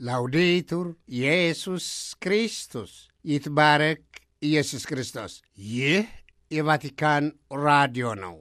ላውዴቱር ኢየሱስ ክርስቶስ ይትባረክ ኢየሱስ ክርስቶስ። ይህ የቫቲካን ራዲዮ ነው።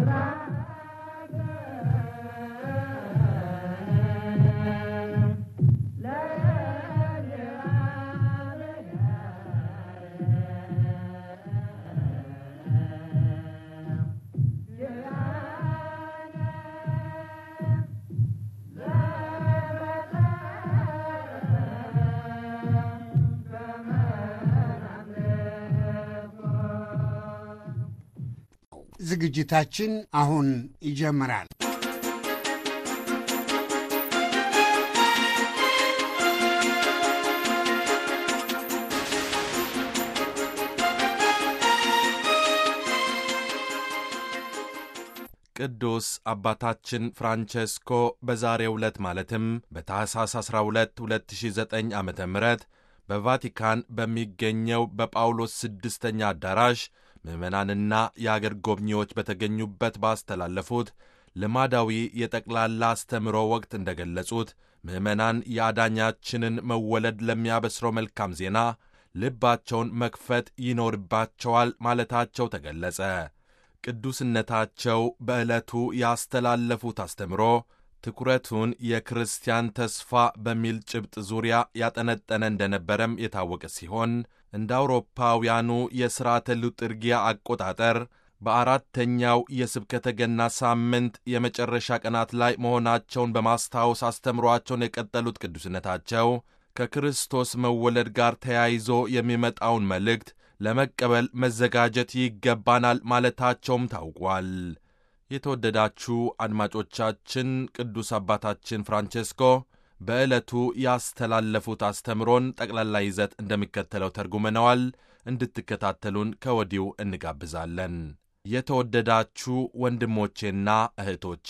ዝግጅታችን አሁን ይጀምራል። ቅዱስ አባታችን ፍራንቼስኮ በዛሬው ዕለት ማለትም በታኅሳስ 12 2009 ዓ ም በቫቲካን በሚገኘው በጳውሎስ ስድስተኛ አዳራሽ ምዕመናንና የአገር ጎብኚዎች በተገኙበት ባስተላለፉት ልማዳዊ የጠቅላላ አስተምሮ ወቅት እንደ ገለጹት ምዕመናን የአዳኛችንን መወለድ ለሚያበስረው መልካም ዜና ልባቸውን መክፈት ይኖርባቸዋል ማለታቸው ተገለጸ። ቅዱስነታቸው በዕለቱ ያስተላለፉት አስተምሮ ትኩረቱን የክርስቲያን ተስፋ በሚል ጭብጥ ዙሪያ ያጠነጠነ እንደነበረም የታወቀ ሲሆን እንደ አውሮፓውያኑ የሥርዓተ ሉጥርጊያ አቆጣጠር በአራተኛው የስብከተ ገና ሳምንት የመጨረሻ ቀናት ላይ መሆናቸውን በማስታወስ አስተምሯቸውን የቀጠሉት ቅዱስነታቸው ከክርስቶስ መወለድ ጋር ተያይዞ የሚመጣውን መልእክት ለመቀበል መዘጋጀት ይገባናል ማለታቸውም ታውቋል። የተወደዳችሁ አድማጮቻችን ቅዱስ አባታችን ፍራንቼስኮ በዕለቱ ያስተላለፉት አስተምሮን ጠቅላላ ይዘት እንደሚከተለው ተርጉመነዋል። እንድትከታተሉን ከወዲሁ እንጋብዛለን። የተወደዳችሁ ወንድሞቼና እህቶቼ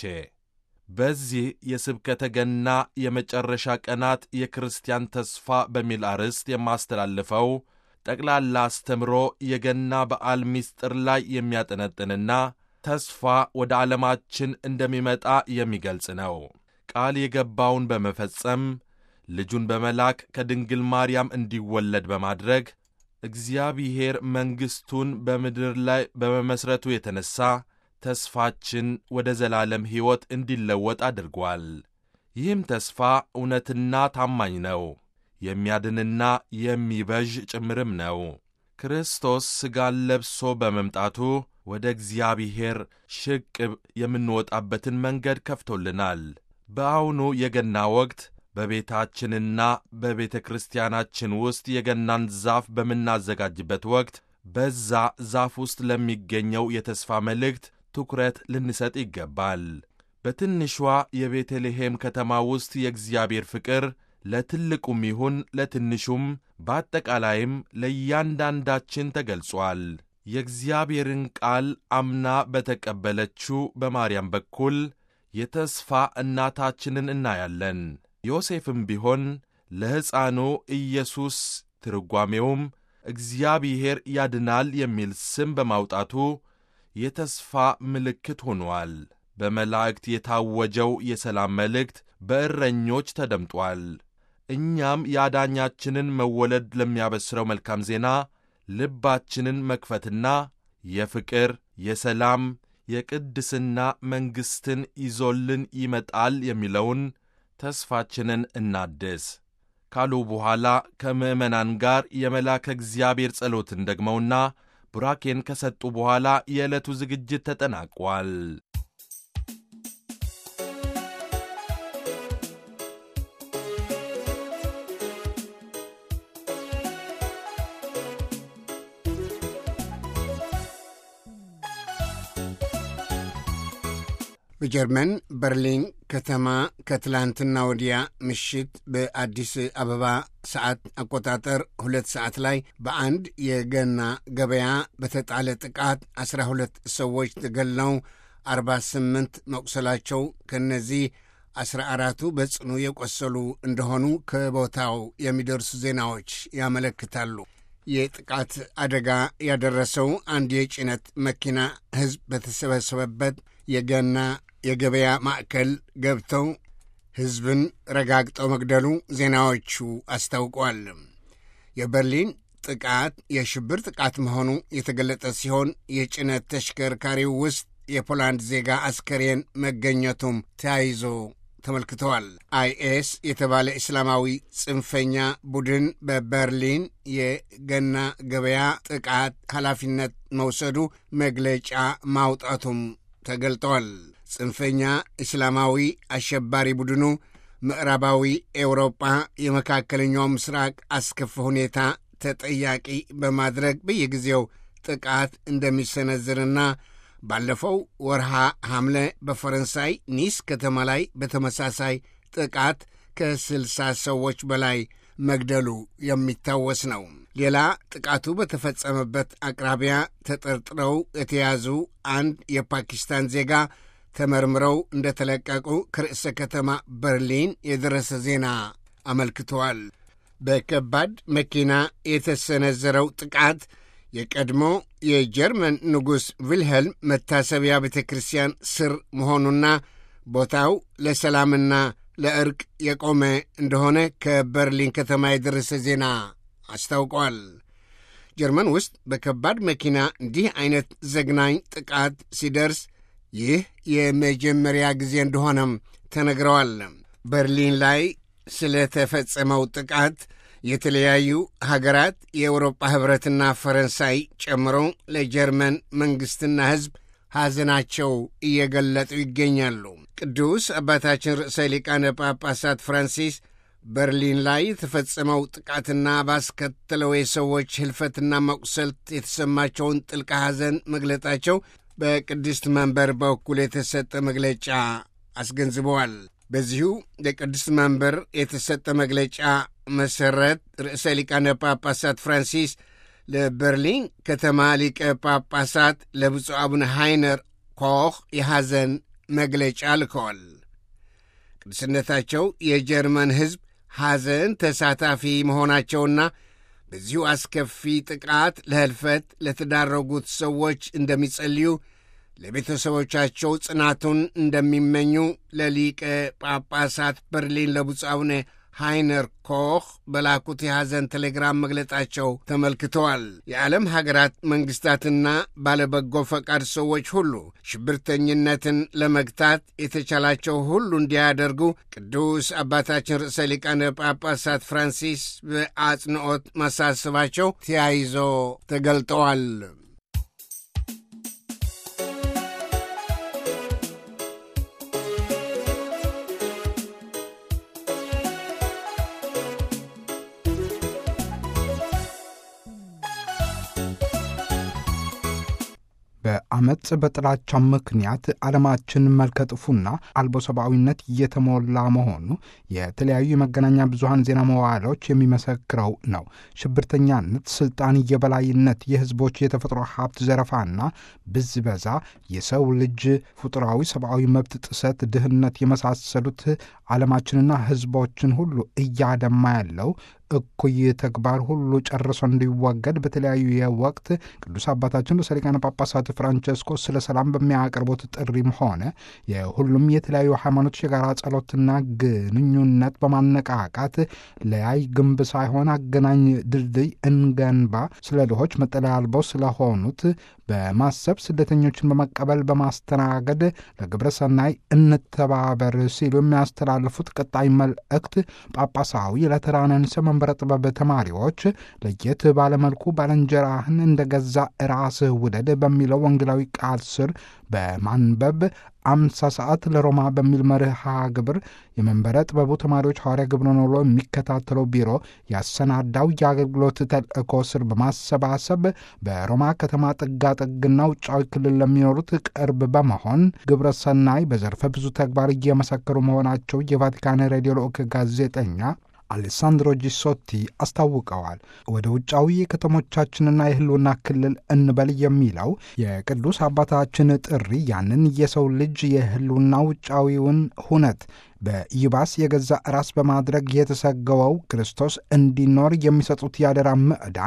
በዚህ የስብከተ ገና የመጨረሻ ቀናት የክርስቲያን ተስፋ በሚል አርዕስት የማስተላልፈው ጠቅላላ አስተምሮ የገና በዓል ምስጢር ላይ የሚያጠነጥንና ተስፋ ወደ ዓለማችን እንደሚመጣ የሚገልጽ ነው። ቃል የገባውን በመፈጸም ልጁን በመላክ ከድንግል ማርያም እንዲወለድ በማድረግ እግዚአብሔር መንግሥቱን በምድር ላይ በመመሥረቱ የተነሣ ተስፋችን ወደ ዘላለም ሕይወት እንዲለወጥ አድርጓል። ይህም ተስፋ እውነትና ታማኝ ነው፣ የሚያድንና የሚበዥ ጭምርም ነው። ክርስቶስ ሥጋን ለብሶ በመምጣቱ ወደ እግዚአብሔር ሽቅብ የምንወጣበትን መንገድ ከፍቶልናል። በአሁኑ የገና ወቅት በቤታችንና በቤተ ክርስቲያናችን ውስጥ የገናን ዛፍ በምናዘጋጅበት ወቅት በዛ ዛፍ ውስጥ ለሚገኘው የተስፋ መልእክት ትኩረት ልንሰጥ ይገባል። በትንሿ የቤተልሔም ከተማ ውስጥ የእግዚአብሔር ፍቅር ለትልቁም ይሁን ለትንሹም በአጠቃላይም ለእያንዳንዳችን ተገልጿል። የእግዚአብሔርን ቃል አምና በተቀበለችው በማርያም በኩል የተስፋ እናታችንን እናያለን። ዮሴፍም ቢሆን ለሕፃኑ ኢየሱስ ትርጓሜውም እግዚአብሔር ያድናል የሚል ስም በማውጣቱ የተስፋ ምልክት ሆኗል። በመላእክት የታወጀው የሰላም መልእክት በእረኞች ተደምጧል። እኛም የአዳኛችንን መወለድ ለሚያበስረው መልካም ዜና ልባችንን መክፈትና የፍቅር፣ የሰላም፣ የቅድስና መንግሥትን ይዞልን ይመጣል የሚለውን ተስፋችንን እናድስ ካሉ በኋላ ከምዕመናን ጋር የመልአከ እግዚአብሔር ጸሎትን ደግመውና ቡራኬን ከሰጡ በኋላ የዕለቱ ዝግጅት ተጠናቋል። በጀርመን በርሊን ከተማ ከትላንትና ወዲያ ምሽት በአዲስ አበባ ሰዓት አቆጣጠር ሁለት ሰዓት ላይ በአንድ የገና ገበያ በተጣለ ጥቃት አስራ ሁለት ሰዎች ተገድለው አርባ ስምንት መቁሰላቸው ከእነዚህ አስራ አራቱ በጽኑ የቆሰሉ እንደሆኑ ከቦታው የሚደርሱ ዜናዎች ያመለክታሉ። የጥቃት አደጋ ያደረሰው አንድ የጭነት መኪና ሕዝብ በተሰበሰበበት የገና የገበያ ማዕከል ገብተው ሕዝብን ረጋግጦ መግደሉ ዜናዎቹ አስታውቋል። የበርሊን ጥቃት የሽብር ጥቃት መሆኑ የተገለጠ ሲሆን የጭነት ተሽከርካሪው ውስጥ የፖላንድ ዜጋ አስከሬን መገኘቱም ተያይዞ ተመልክተዋል። አይኤስ የተባለ እስላማዊ ጽንፈኛ ቡድን በበርሊን የገና ገበያ ጥቃት ኃላፊነት መውሰዱ መግለጫ ማውጣቱም ተገልጠዋል። ጽንፈኛ እስላማዊ አሸባሪ ቡድኑ ምዕራባዊ ኤውሮጳ የመካከለኛው ምስራቅ አስከፊ ሁኔታ ተጠያቂ በማድረግ በየጊዜው ጥቃት እንደሚሰነዝርና ባለፈው ወርሃ ሐምሌ በፈረንሳይ ኒስ ከተማ ላይ በተመሳሳይ ጥቃት ከስልሳ ሰዎች በላይ መግደሉ የሚታወስ ነው። ሌላ ጥቃቱ በተፈጸመበት አቅራቢያ ተጠርጥረው የተያዙ አንድ የፓኪስታን ዜጋ ተመርምረው እንደተለቀቁ ከርዕሰ ከተማ በርሊን የደረሰ ዜና አመልክተዋል። በከባድ መኪና የተሰነዘረው ጥቃት የቀድሞ የጀርመን ንጉሥ ቪልሄልም መታሰቢያ ቤተ ክርስቲያን ስር መሆኑና ቦታው ለሰላምና ለእርቅ የቆመ እንደሆነ ከበርሊን ከተማ የደረሰ ዜና አስታውቋል። ጀርመን ውስጥ በከባድ መኪና እንዲህ አይነት ዘግናኝ ጥቃት ሲደርስ ይህ የመጀመሪያ ጊዜ እንደሆነም ተነግረዋል። በርሊን ላይ ስለተፈጸመው ጥቃት የተለያዩ ሀገራት የአውሮፓ ኅብረትና ፈረንሳይ ጨምሮ ለጀርመን መንግሥትና ሕዝብ ሐዘናቸው እየገለጡ ይገኛሉ። ቅዱስ አባታችን ርዕሰ ሊቃነ ጳጳሳት ፍራንሲስ በርሊን ላይ የተፈጸመው ጥቃትና ባስከተለው የሰዎች ሕልፈትና መቁሰልት የተሰማቸውን ጥልቅ ሐዘን መግለጣቸው በቅድስት መንበር በኩል የተሰጠ መግለጫ አስገንዝበዋል። በዚሁ የቅድስት መንበር የተሰጠ መግለጫ መሠረት ርዕሰ ሊቃነ ጳጳሳት ፍራንሲስ ለበርሊን ከተማ ሊቀ ጳጳሳት ለብፁዕ አቡነ ሃይነር ኮኽ የሐዘን መግለጫ ልከዋል። ቅዱስነታቸው የጀርመን ሕዝብ ሐዘን ተሳታፊ መሆናቸውና በዚሁ አስከፊ ጥቃት ለሕልፈት ለተዳረጉት ሰዎች እንደሚጸልዩ ለቤተሰቦቻቸው ጽናቱን እንደሚመኙ ለሊቀ ጳጳሳት በርሊን ለብፁዕ አቡነ ሃይነር ኮኽ በላኩት የሐዘን ቴሌግራም መግለጣቸው ተመልክተዋል። የዓለም ሀገራት መንግሥታትና ባለበጎ ፈቃድ ሰዎች ሁሉ ሽብርተኝነትን ለመግታት የተቻላቸው ሁሉ እንዲያደርጉ ቅዱስ አባታችን ርዕሰ ሊቃነ ጳጳሳት ፍራንሲስ በአጽንዖት ማሳሰባቸው ተያይዞ ተገልጠዋል። በአመፅ በጥላቻ ምክንያት ዓለማችን መልከ ጥፉና አልቦ ሰብአዊነት እየተሞላ መሆኑ የተለያዩ የመገናኛ ብዙሃን ዜና መዋዕሎች የሚመሰክረው ነው። ሽብርተኛነት፣ ስልጣን የበላይነት፣ የህዝቦች የተፈጥሮ ሀብት ዘረፋና ብዝበዛ፣ የሰው ልጅ ፍጡራዊ ሰብአዊ መብት ጥሰት፣ ድህነት የመሳሰሉት ዓለማችንና ህዝቦችን ሁሉ እያደማ ያለው እኩይ ተግባር ሁሉ ጨርሶ እንዲወገድ በተለያዩ የወቅት ቅዱስ አባታችን ርዕሰ ሊቃነ ጳጳሳት ፍራንቸስኮ ስለ ሰላም በሚያቀርቡት ጥሪም ሆነ የሁሉም የተለያዩ ሃይማኖቶች የጋራ ጸሎትና ግንኙነት በማነቃቃት ለያይ ግንብ ሳይሆን አገናኝ ድልድይ እንገንባ፣ ስለ ድሆች መጠለያ አልበው ስለሆኑት በማሰብ ስደተኞችን በመቀበል በማስተናገድ ለግብረ ሰናይ እንተባበር ሲሉ የሚያስተላልፉት ቀጣይ መልእክት ጳጳሳዊ ለተራነንሰ መንበረ ጥበብ ተማሪዎች ለየት ባለመልኩ ባልንጀራህን እንደ ገዛ ራስህ ውደድ በሚለው ወንጌላዊ ቃል ስር በማንበብ አምሳ ሰዓት ለሮማ በሚል መርሃ ግብር የመንበረ ጥበቡ ተማሪዎች ሐዋርያ ግብረ ኖሎ የሚከታተለው ቢሮ ያሰናዳው የአገልግሎት ተልእኮ ስር በማሰባሰብ በሮማ ከተማ ጥጋጥግና ውጫዊ ክልል ለሚኖሩት ቅርብ በመሆን ግብረ ሰናይ በዘርፈ ብዙ ተግባር እየመሰከሩ መሆናቸው የቫቲካን ሬዲዮ ልዑክ ጋዜጠኛ አሌሳንድሮ ጂሶቲ አስታውቀዋል። ወደ ውጫዊ የከተሞቻችንና የህልውና ክልል እንበል የሚለው የቅዱስ አባታችን ጥሪ ያንን የሰው ልጅ የህልውና ውጫዊውን ሁነት በይባስ የገዛ ራስ በማድረግ የተሰገወው ክርስቶስ እንዲኖር የሚሰጡት ያደራ ምዕዳን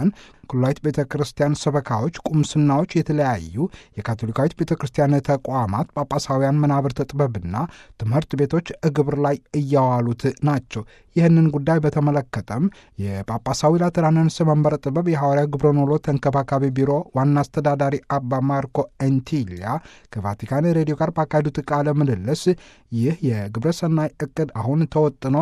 የኩላዊት ቤተ ክርስቲያን ሰበካዎች፣ ቁምስናዎች፣ የተለያዩ የካቶሊካዊት ቤተ ክርስቲያን ተቋማት፣ ጳጳሳውያን መናብርተ ጥበብና ትምህርት ቤቶች ግብር ላይ እያዋሉት ናቸው። ይህንን ጉዳይ በተመለከተም የጳጳሳዊ ላትራንስ መንበረ ጥበብ የሐዋርያ ግብረ ኖሎ ተንከባካቢ ቢሮ ዋና አስተዳዳሪ አባ ማርኮ ኤንቲሊያ ከቫቲካን ሬዲዮ ጋር ባካሄዱት ቃለ ምልልስ ይህ የግብረ ሰናይ እቅድ አሁን ተወጥኖ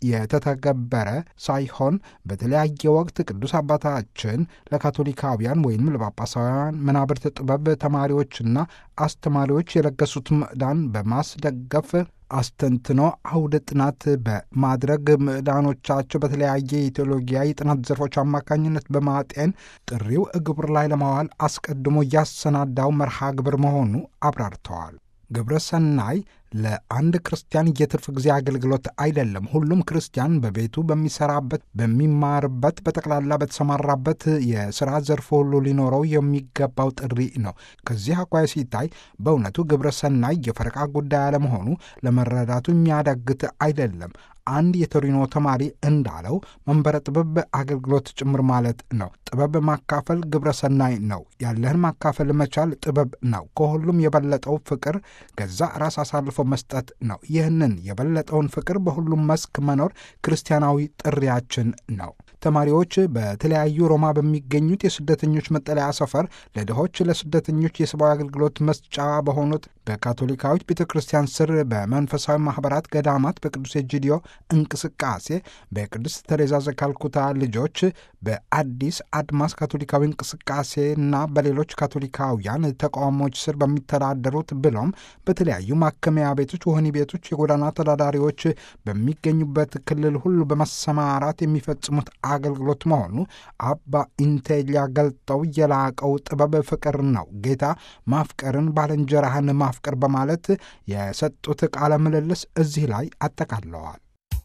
የተተገበረ ሳይሆን በተለያየ ወቅት ቅዱስ አባታችን ለካቶሊካውያን ወይም ለጳጳሳውያን መናብርት ጥበብ ተማሪዎችና አስተማሪዎች የለገሱት ምዕዳን በማስደገፍ አስተንትኖ አውደ ጥናት በማድረግ ምዕዳኖቻቸው በተለያየ የቴዎሎጊያ የጥናት ዘርፎች አማካኝነት በማጤን ጥሪው ግብር ላይ ለማዋል አስቀድሞ ያሰናዳው መርሃ ግብር መሆኑ አብራርተዋል። ግብረ ሰናይ ለአንድ ክርስቲያን የትርፍ ጊዜ አገልግሎት አይደለም። ሁሉም ክርስቲያን በቤቱ በሚሰራበት፣ በሚማርበት፣ በጠቅላላ በተሰማራበት የስራ ዘርፍ ሁሉ ሊኖረው የሚገባው ጥሪ ነው። ከዚህ አኳያ ሲታይ በእውነቱ ግብረ ሰናይ የፈረቃ ጉዳይ አለመሆኑ ለመረዳቱ የሚያዳግት አይደለም። አንድ የቶሪኖ ተማሪ እንዳለው መንበረ ጥበብ አገልግሎት ጭምር ማለት ነው። ጥበብ ማካፈል ግብረ ሰናይ ነው። ያለህን ማካፈል መቻል ጥበብ ነው። ከሁሉም የበለጠው ፍቅር ገዛ ራስ አሳልፎ መስጠት ነው። ይህንን የበለጠውን ፍቅር በሁሉም መስክ መኖር ክርስቲያናዊ ጥሪያችን ነው። ተማሪዎች በተለያዩ ሮማ በሚገኙት የስደተኞች መጠለያ ሰፈር ለድሆች፣ ለስደተኞች የሰብአዊ አገልግሎት መስጫ በሆኑት በካቶሊካዊት ቤተ ክርስቲያን ስር በመንፈሳዊ ማኅበራት፣ ገዳማት፣ በቅዱስ ኤጂዲዮ እንቅስቃሴ በቅድስት ተሬዛ ዘካልኩታ ልጆች በአዲስ አድማስ ካቶሊካዊ እንቅስቃሴና በሌሎች ካቶሊካውያን ተቋሞች ስር በሚተዳደሩት ብሎም በተለያዩ ማከሚያ ቤቶች፣ ወህኒ ቤቶች፣ የጎዳና ተዳዳሪዎች በሚገኙበት ክልል ሁሉ በመሰማራት የሚፈጽሙት አገልግሎት መሆኑ አባ ኢንቴሊያ ገልጠው የላቀው ጥበብ ፍቅር ነው። ጌታ ማፍቀርን ባልንጀራህን ማፍቀር በማለት የሰጡት ቃለ ምልልስ እዚህ ላይ አጠቃለዋል።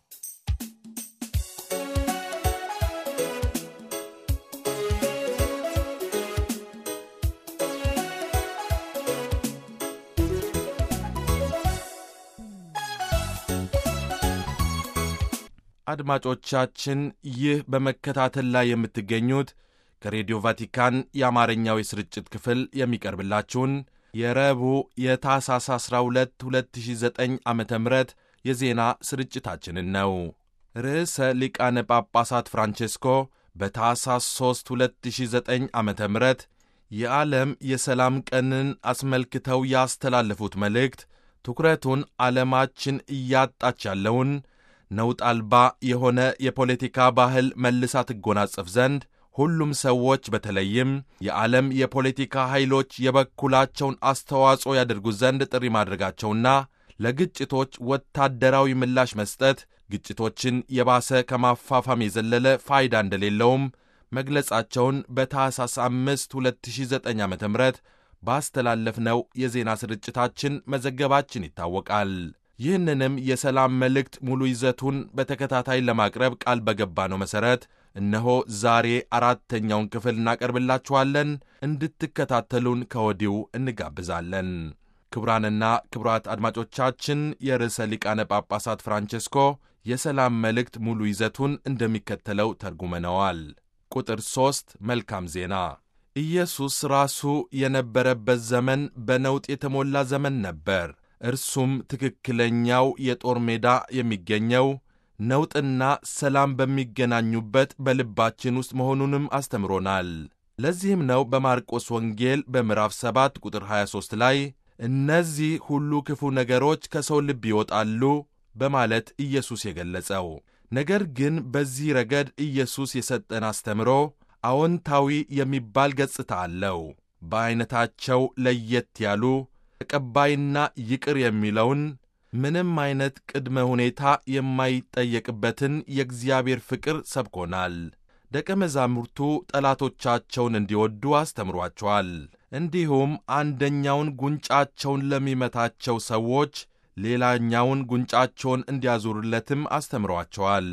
አድማጮቻችን ይህ በመከታተል ላይ የምትገኙት ከሬዲዮ ቫቲካን የአማርኛው የስርጭት ክፍል የሚቀርብላችሁን የረቡዕ የታህሳስ 12 2009 ዓ ም የዜና ስርጭታችንን ነው። ርዕሰ ሊቃነ ጳጳሳት ፍራንቼስኮ በታህሳስ 3 2009 ዓ ም የዓለም የሰላም ቀንን አስመልክተው ያስተላለፉት መልእክት ትኩረቱን ዓለማችን እያጣች ያለውን ነውጥ አልባ የሆነ የፖለቲካ ባህል መልሳ ትጎናጸፍ ዘንድ ሁሉም ሰዎች በተለይም የዓለም የፖለቲካ ኃይሎች የበኩላቸውን አስተዋጽኦ ያደርጉ ዘንድ ጥሪ ማድረጋቸውና ለግጭቶች ወታደራዊ ምላሽ መስጠት ግጭቶችን የባሰ ከማፋፋም የዘለለ ፋይዳ እንደሌለውም መግለጻቸውን በታህሳስ 5 2009 ዓ ም ባስተላለፍነው የዜና ስርጭታችን መዘገባችን ይታወቃል። ይህንንም የሰላም መልእክት ሙሉ ይዘቱን በተከታታይ ለማቅረብ ቃል በገባነው መሠረት እነሆ ዛሬ አራተኛውን ክፍል እናቀርብላችኋለን። እንድትከታተሉን ከወዲሁ እንጋብዛለን። ክቡራንና ክቡራት አድማጮቻችን የርዕሰ ሊቃነ ጳጳሳት ፍራንቼስኮ የሰላም መልእክት ሙሉ ይዘቱን እንደሚከተለው ተርጉመነዋል። ቁጥር ሦስት መልካም ዜና ኢየሱስ ራሱ የነበረበት ዘመን በነውጥ የተሞላ ዘመን ነበር። እርሱም ትክክለኛው የጦር ሜዳ የሚገኘው ነውጥና ሰላም በሚገናኙበት በልባችን ውስጥ መሆኑንም አስተምሮናል። ለዚህም ነው በማርቆስ ወንጌል በምዕራፍ 7 ቁጥር 23 ላይ እነዚህ ሁሉ ክፉ ነገሮች ከሰው ልብ ይወጣሉ በማለት ኢየሱስ የገለጸው። ነገር ግን በዚህ ረገድ ኢየሱስ የሰጠን አስተምሮ አዎንታዊ የሚባል ገጽታ አለው። በዐይነታቸው ለየት ያሉ ተቀባይና ይቅር የሚለውን ምንም አይነት ቅድመ ሁኔታ የማይጠየቅበትን የእግዚአብሔር ፍቅር ሰብኮናል። ደቀ መዛሙርቱ ጠላቶቻቸውን እንዲወዱ አስተምሯቸዋል። እንዲሁም አንደኛውን ጉንጫቸውን ለሚመታቸው ሰዎች ሌላኛውን ጉንጫቸውን እንዲያዞሩለትም አስተምሯቸዋል።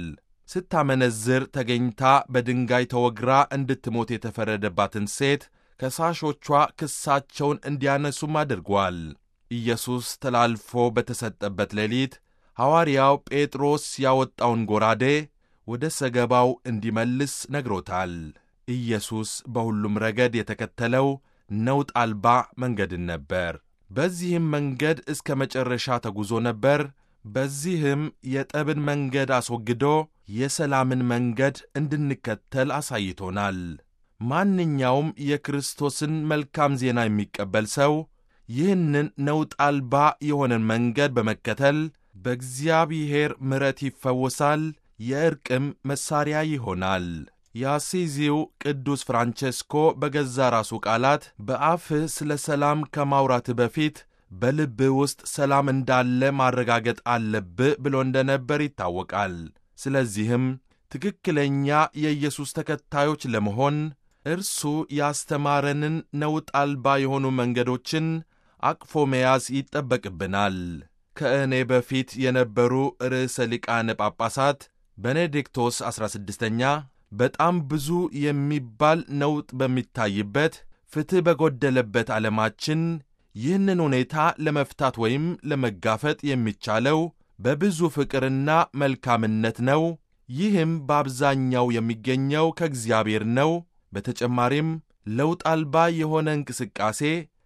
ስታመነዝር ተገኝታ በድንጋይ ተወግራ እንድትሞት የተፈረደባትን ሴት ከሳሾቿ ክሳቸውን እንዲያነሱም አድርጓል። ኢየሱስ ተላልፎ በተሰጠበት ሌሊት ሐዋርያው ጴጥሮስ ያወጣውን ጎራዴ ወደ ሰገባው እንዲመልስ ነግሮታል። ኢየሱስ በሁሉም ረገድ የተከተለው ነውጥ አልባ መንገድን ነበር። በዚህም መንገድ እስከ መጨረሻ ተጉዞ ነበር። በዚህም የጠብን መንገድ አስወግዶ የሰላምን መንገድ እንድንከተል አሳይቶናል። ማንኛውም የክርስቶስን መልካም ዜና የሚቀበል ሰው ይህንን ነውጥ አልባ የሆነን መንገድ በመከተል በእግዚአብሔር ምሕረት ይፈወሳል፣ የዕርቅም መሣሪያ ይሆናል። የአሲዚው ቅዱስ ፍራንቼስኮ በገዛ ራሱ ቃላት በአፍህ ስለ ሰላም ከማውራትህ በፊት በልብህ ውስጥ ሰላም እንዳለ ማረጋገጥ አለብህ ብሎ እንደነበር ይታወቃል። ስለዚህም ትክክለኛ የኢየሱስ ተከታዮች ለመሆን እርሱ ያስተማረንን ነውጥ አልባ የሆኑ መንገዶችን አቅፎ መያዝ ይጠበቅብናል። ከእኔ በፊት የነበሩ ርዕሰ ሊቃነ ጳጳሳት ቤኔዲክቶስ ዐሥራ ስድስተኛ በጣም ብዙ የሚባል ነውጥ በሚታይበት ፍትሕ በጎደለበት ዓለማችን ይህንን ሁኔታ ለመፍታት ወይም ለመጋፈጥ የሚቻለው በብዙ ፍቅርና መልካምነት ነው። ይህም በአብዛኛው የሚገኘው ከእግዚአብሔር ነው። በተጨማሪም ለውጥ አልባ የሆነ እንቅስቃሴ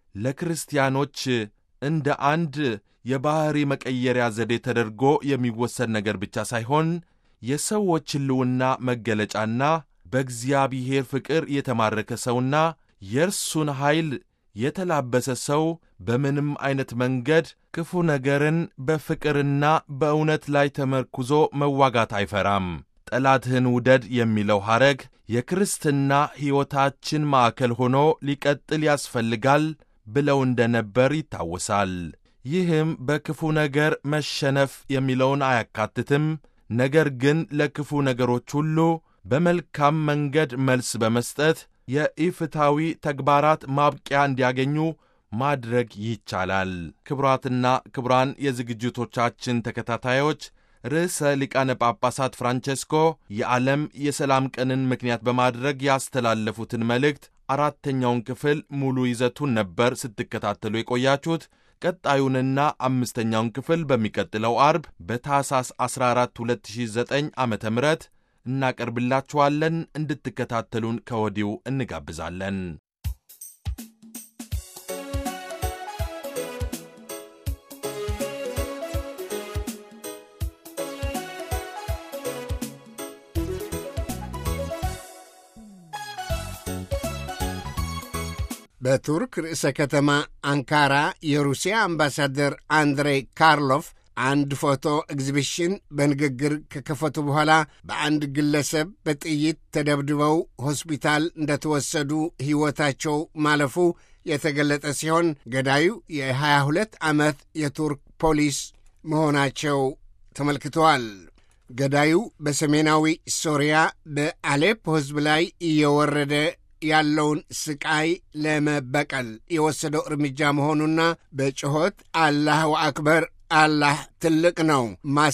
ለክርስቲያኖች እንደ አንድ የባሕሪ መቀየሪያ ዘዴ ተደርጎ የሚወሰድ ነገር ብቻ ሳይሆን የሰዎች ሕልውና መገለጫና በእግዚአብሔር ፍቅር የተማረከ ሰውና የእርሱን ኃይል የተላበሰ ሰው በምንም ዐይነት መንገድ ክፉ ነገርን በፍቅርና በእውነት ላይ ተመርኩዞ መዋጋት አይፈራም። ጠላትህን ውደድ የሚለው ሐረግ የክርስትና ሕይወታችን ማዕከል ሆኖ ሊቀጥል ያስፈልጋል ብለው እንደነበር ይታወሳል። ይህም በክፉ ነገር መሸነፍ የሚለውን አያካትትም። ነገር ግን ለክፉ ነገሮች ሁሉ በመልካም መንገድ መልስ በመስጠት የኢፍታዊ ተግባራት ማብቂያ እንዲያገኙ ማድረግ ይቻላል። ክቡራትና ክቡራን የዝግጅቶቻችን ተከታታዮች ርዕሰ ሊቃነ ጳጳሳት ፍራንቼስኮ የዓለም የሰላም ቀንን ምክንያት በማድረግ ያስተላለፉትን መልእክት አራተኛውን ክፍል ሙሉ ይዘቱን ነበር ስትከታተሉ የቆያችሁት። ቀጣዩንና አምስተኛውን ክፍል በሚቀጥለው አርብ በታሳስ 14 2009 ዓ ም እናቀርብላችኋለን። እንድትከታተሉን ከወዲሁ እንጋብዛለን። በቱርክ ርዕሰ ከተማ አንካራ የሩሲያ አምባሳደር አንድሬ ካርሎፍ አንድ ፎቶ ኤግዚቢሽን በንግግር ከከፈቱ በኋላ በአንድ ግለሰብ በጥይት ተደብድበው ሆስፒታል እንደተወሰዱ ሕይወታቸው ማለፉ የተገለጠ ሲሆን ገዳዩ የ22 ዓመት የቱርክ ፖሊስ መሆናቸው ተመልክተዋል። ገዳዩ በሰሜናዊ ሶሪያ በአሌፕ ሕዝብ ላይ እየወረደ ያለውን ስቃይ ለመበቀል የወሰደው እርምጃ መሆኑና በጩኸት አላሁ አክበር አላህ ትልቅ ነው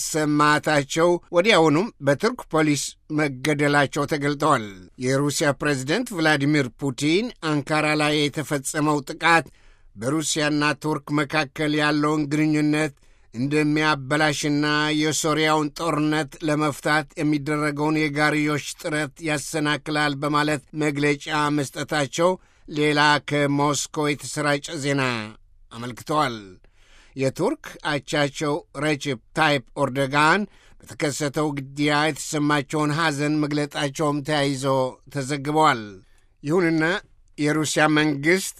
ማሰማታቸው ወዲያውኑም በቱርክ ፖሊስ መገደላቸው ተገልጠዋል። የሩሲያ ፕሬዝደንት ቭላዲሚር ፑቲን አንካራ ላይ የተፈጸመው ጥቃት በሩሲያና ቱርክ መካከል ያለውን ግንኙነት እንደሚያበላሽና የሶሪያውን ጦርነት ለመፍታት የሚደረገውን የጋርዮሽ ጥረት ያሰናክላል በማለት መግለጫ መስጠታቸው ሌላ ከሞስኮ የተሰራጨ ዜና አመልክተዋል። የቱርክ አቻቸው ረጀፕ ታይፕ ኦርዶጋን በተከሰተው ግድያ የተሰማቸውን ሐዘን መግለጣቸውም ተያይዞ ተዘግበዋል። ይሁንና የሩሲያ መንግሥት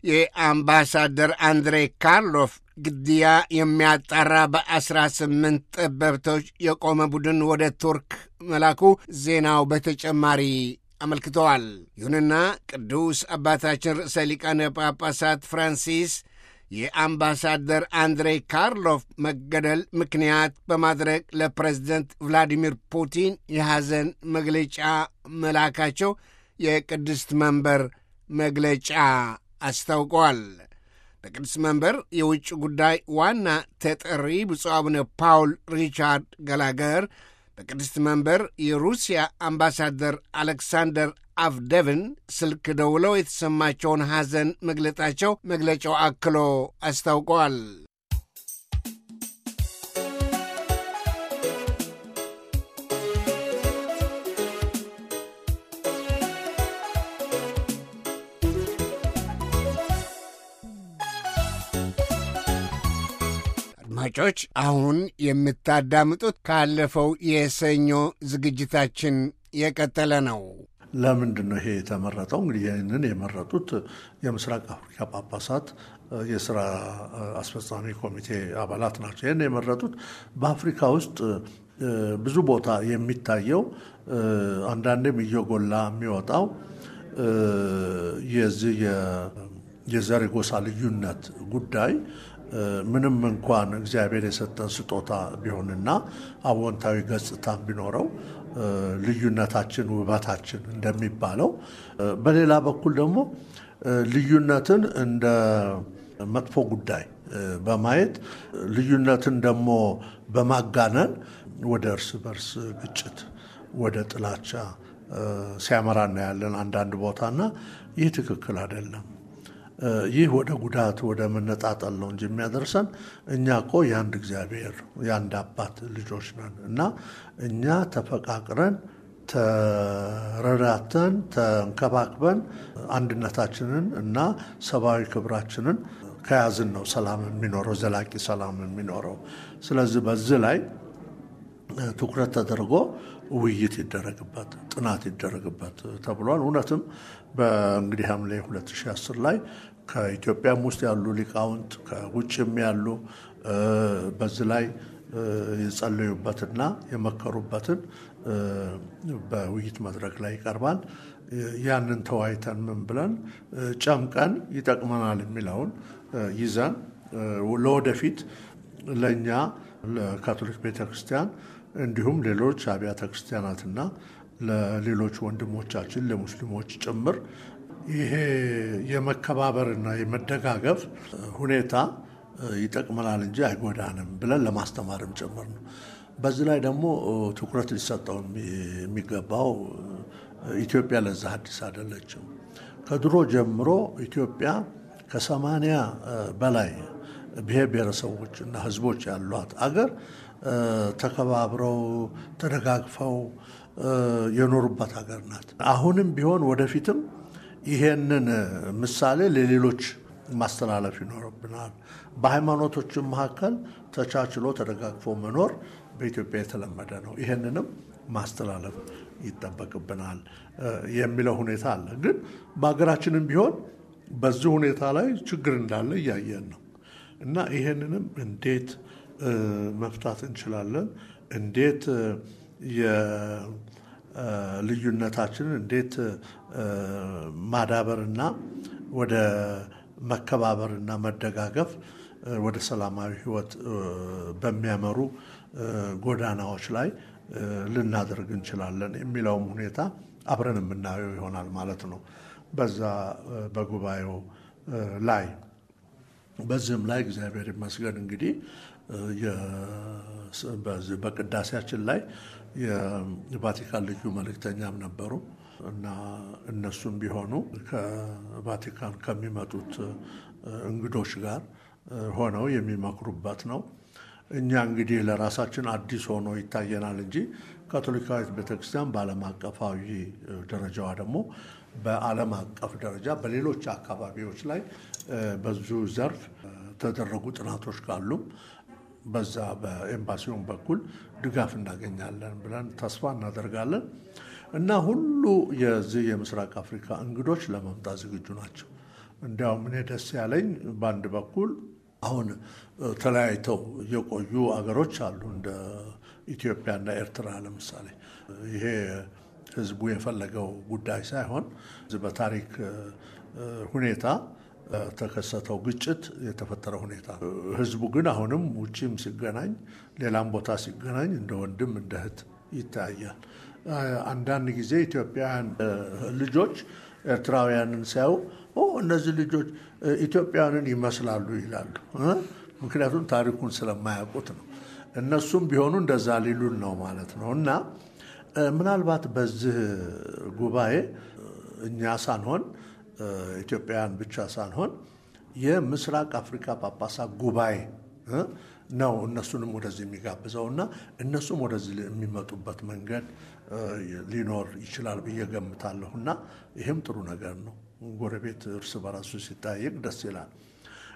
የአምባሳደር አንድሬ ካርሎፍ ግድያ የሚያጣራ በአስራ ስምንት ጠበብቶች የቆመ ቡድን ወደ ቱርክ መላኩ ዜናው በተጨማሪ አመልክተዋል። ይሁንና ቅዱስ አባታችን ርዕሰ ሊቃነ ጳጳሳት ፍራንሲስ የአምባሳደር አንድሬ ካርሎፍ መገደል ምክንያት በማድረግ ለፕሬዝደንት ቭላዲሚር ፑቲን የሐዘን መግለጫ መላካቸው የቅድስት መንበር መግለጫ አስታውቀዋል። በቅድስት መንበር የውጭ ጉዳይ ዋና ተጠሪ ብፁዕ አቡነ ፓውል ሪቻርድ ገላገር በቅድስት መንበር የሩሲያ አምባሳደር አሌክሳንደር አፍደቭን ስልክ ደውለው የተሰማቸውን ሐዘን መግለጣቸው መግለጫው አክሎ አስታውቀዋል። አድማጮች አሁን የምታዳምጡት ካለፈው የሰኞ ዝግጅታችን የቀጠለ ነው። ለምንድን ነው ይሄ የተመረጠው? እንግዲህ ይህንን የመረጡት የምስራቅ አፍሪካ ጳጳሳት የስራ አስፈጻሚ ኮሚቴ አባላት ናቸው። ይህን የመረጡት በአፍሪካ ውስጥ ብዙ ቦታ የሚታየው አንዳንዴም እየጎላ የሚወጣው የዚህ የዘር ጎሳ ልዩነት ጉዳይ ምንም እንኳን እግዚአብሔር የሰጠን ስጦታ ቢሆንና አዎንታዊ ገጽታ ቢኖረው ልዩነታችን ውበታችን እንደሚባለው፣ በሌላ በኩል ደግሞ ልዩነትን እንደ መጥፎ ጉዳይ በማየት ልዩነትን ደግሞ በማጋነን ወደ እርስ በርስ ግጭት፣ ወደ ጥላቻ ሲያመራ እናያለን አንዳንድ ቦታና ይህ ትክክል አይደለም። ይህ ወደ ጉዳት ወደ መነጣጠል ነው እንጂ የሚያደርሰን እኛ እኮ የአንድ እግዚአብሔር የአንድ አባት ልጆች ነን እና እኛ ተፈቃቅረን ተረዳተን ተንከባክበን አንድነታችንን እና ሰብአዊ ክብራችንን ከያዝን ነው ሰላም የሚኖረው ዘላቂ ሰላም የሚኖረው። ስለዚህ በዚህ ላይ ትኩረት ተደርጎ ውይይት ይደረግበት፣ ጥናት ይደረግበት ተብሏል። እውነትም በእንግዲህ ሐምሌ 2010 ላይ ከኢትዮጵያም ውስጥ ያሉ ሊቃውንት ከውጭም ያሉ በዚህ ላይ የጸለዩበትና የመከሩበትን በውይይት መድረክ ላይ ይቀርባል። ያንን ተወያይተን ምን ብለን ጨምቀን ይጠቅመናል የሚለውን ይዘን ለወደፊት ለእኛ ለካቶሊክ ቤተክርስቲያን እንዲሁም ሌሎች አብያተ ክርስቲያናትና ለሌሎች ወንድሞቻችን ለሙስሊሞች ጭምር ይሄ የመከባበርና የመደጋገፍ ሁኔታ ይጠቅመናል እንጂ አይጎዳንም ብለን ለማስተማርም ጭምር ነው። በዚህ ላይ ደግሞ ትኩረት ሊሰጠው የሚገባው ኢትዮጵያ ለዛ አዲስ አይደለችም። ከድሮ ጀምሮ ኢትዮጵያ ከሰማንያ በላይ ብሔር ብሔረሰቦች እና ሕዝቦች ያሏት አገር ተከባብረው ተደጋግፈው የኖሩባት ሀገር ናት። አሁንም ቢሆን ወደፊትም ይሄንን ምሳሌ ለሌሎች ማስተላለፍ ይኖርብናል። በሃይማኖቶችም መካከል ተቻችሎ ተደጋግፎ መኖር በኢትዮጵያ የተለመደ ነው። ይሄንንም ማስተላለፍ ይጠበቅብናል የሚለው ሁኔታ አለ። ግን በሀገራችንም ቢሆን በዚህ ሁኔታ ላይ ችግር እንዳለ እያየን ነው እና ይሄንንም እንዴት መፍታት እንችላለን? እንዴት የልዩነታችንን እንዴት ማዳበርና ወደ መከባበርና መደጋገፍ ወደ ሰላማዊ ሕይወት በሚያመሩ ጎዳናዎች ላይ ልናደርግ እንችላለን የሚለውም ሁኔታ አብረን የምናየው ይሆናል ማለት ነው በዛ በጉባኤው ላይ። በዚህም ላይ እግዚአብሔር ይመስገን እንግዲህ በቅዳሴያችን ላይ የቫቲካን ልዩ መልእክተኛም ነበሩ እና እነሱም ቢሆኑ ከቫቲካን ከሚመጡት እንግዶች ጋር ሆነው የሚመክሩበት ነው። እኛ እንግዲህ ለራሳችን አዲስ ሆኖ ይታየናል እንጂ ካቶሊካዊት ቤተክርስቲያን በዓለም አቀፋዊ ደረጃዋ ደግሞ በዓለም አቀፍ ደረጃ በሌሎች አካባቢዎች ላይ በዙ ዘርፍ ተደረጉ ጥናቶች ካሉም በዛ በኤምባሲውን በኩል ድጋፍ እናገኛለን ብለን ተስፋ እናደርጋለን እና ሁሉ የዚህ የምስራቅ አፍሪካ እንግዶች ለመምጣት ዝግጁ ናቸው። እንዲያውም እኔ ደስ ያለኝ በአንድ በኩል አሁን ተለያይተው የቆዩ አገሮች አሉ እንደ ኢትዮጵያና ኤርትራ ለምሳሌ ይሄ ህዝቡ የፈለገው ጉዳይ ሳይሆን በታሪክ ሁኔታ ተከሰተው ግጭት የተፈጠረ ሁኔታ ነው። ህዝቡ ግን አሁንም ውጭም ሲገናኝ ሌላም ቦታ ሲገናኝ እንደ ወንድም እንደ እህት ይታያል። አንዳንድ ጊዜ ኢትዮጵያውያን ልጆች ኤርትራውያንን ሲያዩ እነዚህ ልጆች ኢትዮጵያውያንን ይመስላሉ ይላሉ። ምክንያቱም ታሪኩን ስለማያውቁት ነው። እነሱም ቢሆኑ እንደዛ ሊሉን ነው ማለት ነው እና ምናልባት በዚህ ጉባኤ እኛ ሳንሆን ኢትዮጵያውያን ብቻ ሳንሆን የምስራቅ አፍሪካ ጳጳሳት ጉባኤ ነው እነሱንም ወደዚህ የሚጋብዘው እና እነሱም ወደዚህ የሚመጡበት መንገድ ሊኖር ይችላል ብዬ ገምታለሁ እና ይህም ጥሩ ነገር ነው። ጎረቤት እርስ በራሱ ሲጠያየቅ ደስ ይላል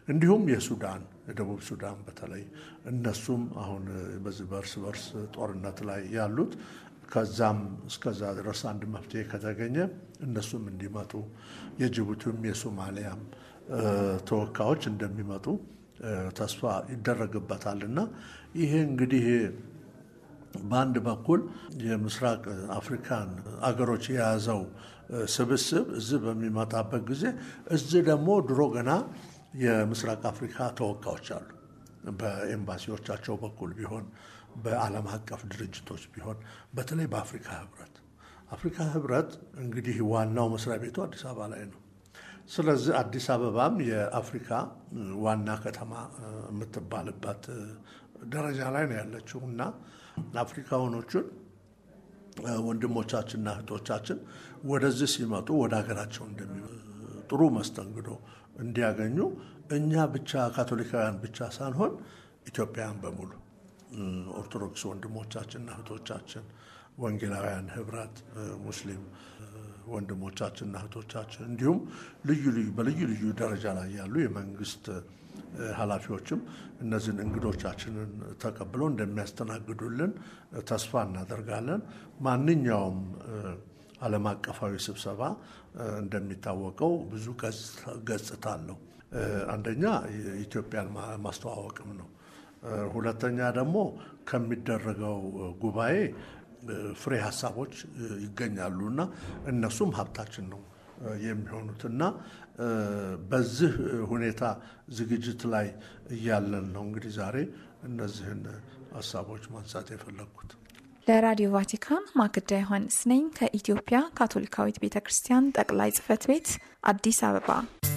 እንዲሁም የሱዳን የደቡብ ሱዳን በተለይ እነሱም አሁን በዚህ በእርስ በርስ ጦርነት ላይ ያሉት ከዛም እስከዛ ድረስ አንድ መፍትሄ ከተገኘ እነሱም እንዲመጡ የጅቡቲም የሶማሊያም ተወካዮች እንደሚመጡ ተስፋ ይደረግበታል እና ይሄ እንግዲህ በአንድ በኩል የምስራቅ አፍሪካን አገሮች የያዘው ስብስብ እዚህ በሚመጣበት ጊዜ እዚህ ደግሞ ድሮ ገና የምስራቅ አፍሪካ ተወካዮች አሉ። በኤምባሲዎቻቸው በኩል ቢሆን በዓለም አቀፍ ድርጅቶች ቢሆን በተለይ በአፍሪካ ህብረት አፍሪካ ህብረት እንግዲህ ዋናው መስሪያ ቤቱ አዲስ አበባ ላይ ነው። ስለዚህ አዲስ አበባም የአፍሪካ ዋና ከተማ የምትባልበት ደረጃ ላይ ነው ያለችው እና አፍሪካውያኖቹን ወንድሞቻችንና እህቶቻችን ወደዚህ ሲመጡ ወደ ሀገራቸው ጥሩ መስተንግዶ እንዲያገኙ እኛ ብቻ ካቶሊካውያን ብቻ ሳንሆን ኢትዮጵያውያን በሙሉ ኦርቶዶክስ ወንድሞቻችንና እህቶቻችን፣ ወንጌላውያን ህብረት፣ ሙስሊም ወንድሞቻችንና እህቶቻችን እንዲሁም ልዩ ልዩ በልዩ ልዩ ደረጃ ላይ ያሉ የመንግስት ኃላፊዎችም እነዚህን እንግዶቻችንን ተቀብለው እንደሚያስተናግዱልን ተስፋ እናደርጋለን። ማንኛውም ዓለም አቀፋዊ ስብሰባ እንደሚታወቀው ብዙ ገጽታ አለው። አንደኛ ኢትዮጵያን ማስተዋወቅም ነው። ሁለተኛ ደግሞ ከሚደረገው ጉባኤ ፍሬ ሀሳቦች ይገኛሉ እና እነሱም ሀብታችን ነው የሚሆኑት እና በዚህ ሁኔታ ዝግጅት ላይ እያለን ነው እንግዲህ ዛሬ እነዚህን ሀሳቦች ማንሳት የፈለግኩት። ለራዲዮ ቫቲካን ማክዳ ዮሐንስ ነኝ ከኢትዮጵያ ካቶሊካዊት ቤተ ክርስቲያን ጠቅላይ ጽሕፈት ቤት አዲስ አበባ።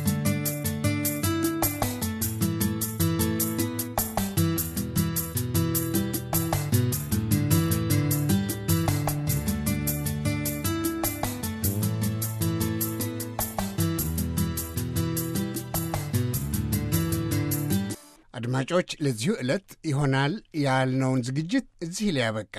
አድማጮች፣ ለዚሁ ዕለት ይሆናል ያልነውን ዝግጅት እዚህ ላይ ያበቃ።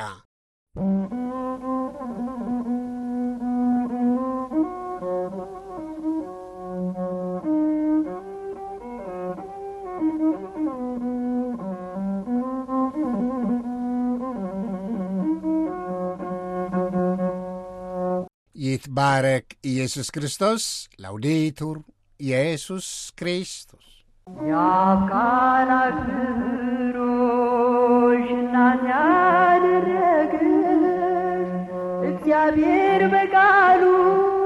ይትባረክ ኢየሱስ ክርስቶስ። ላውዴቱር ኢየሱስ ክርስቶስ የአፍቃር አክብሮሽ እናት ያደረግሽ እግዚአብሔር በቃሉ